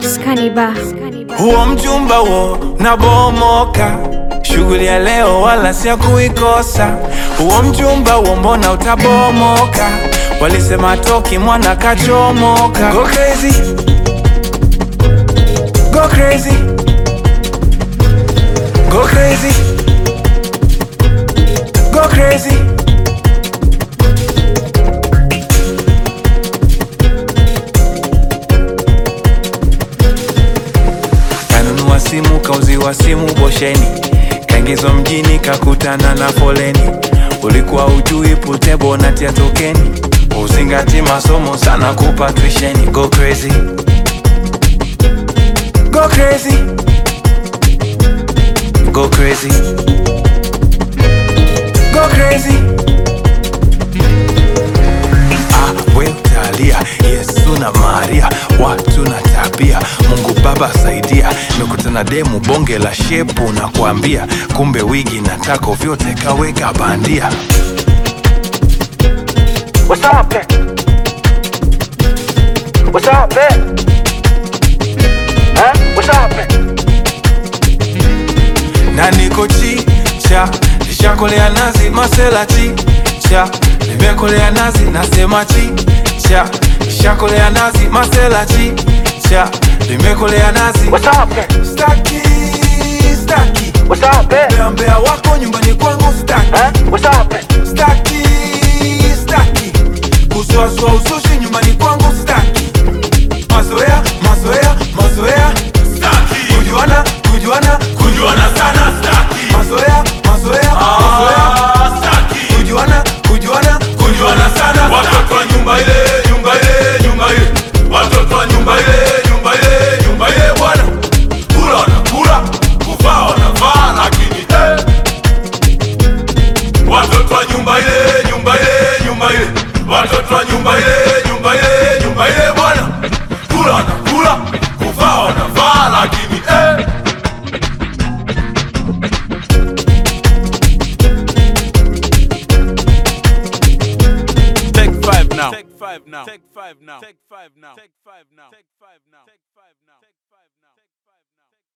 Skaniba. huo mchumba huo nabomoka, shughuli ya leo wala si ya kuikosa. Huo mchumba huo mbona utabomoka? Walisema toki mwana kachomoka. Go crazy, go crazy, go crazy, go crazy. Kanunua simu kauziwa simu bosheni, kaingizwa mjini kakutana na foleni. Ulikuwa ujui putebo natia tokeni, uzingati masomo sana kupa tuisheni. Go crazy, go crazy, go crazy, go crazy. Ah, we utalia Yesu na Maria, watu na tabia. Mungu Baba saidia, nimekutana demu bonge la shepu na kuambia, kumbe wigi na tako vyote kaweka bandia. What's up, eh? What's up, eh? Huh? What's up, eh? na niko chicha, nishakolea nazi masela chicha, nimekolea nazi nasema chicha, nishakolea nazi masela chicha, nimekolea nazi What's up, eh? staki staki What's up, eh? mbea mbea wako nyumbani kwangu staki Huh? What's up, eh? staki staki kusuasua usushi nyumbani kwangu staki mazoea mazoea mazoea staki kujuana kujuana kujuana sana staki mazoea mazoea mazoea staki kujuana kujuana kujuana sana watoto wa nyumba ile nyumba ile nyumba ile watoto wa nyumba ile nyumba ile nyumba ile bwana kula wanakula kuvaa wanavaa lakini eh. watoto wa nyumba ile nyumba ile nyumba ile watoto wa nyumba ile nyumba ile nyumba ile bwana kula wanakula kuvaa wanavaa lakini eh. take five now take five now take five now take five now take five now take five now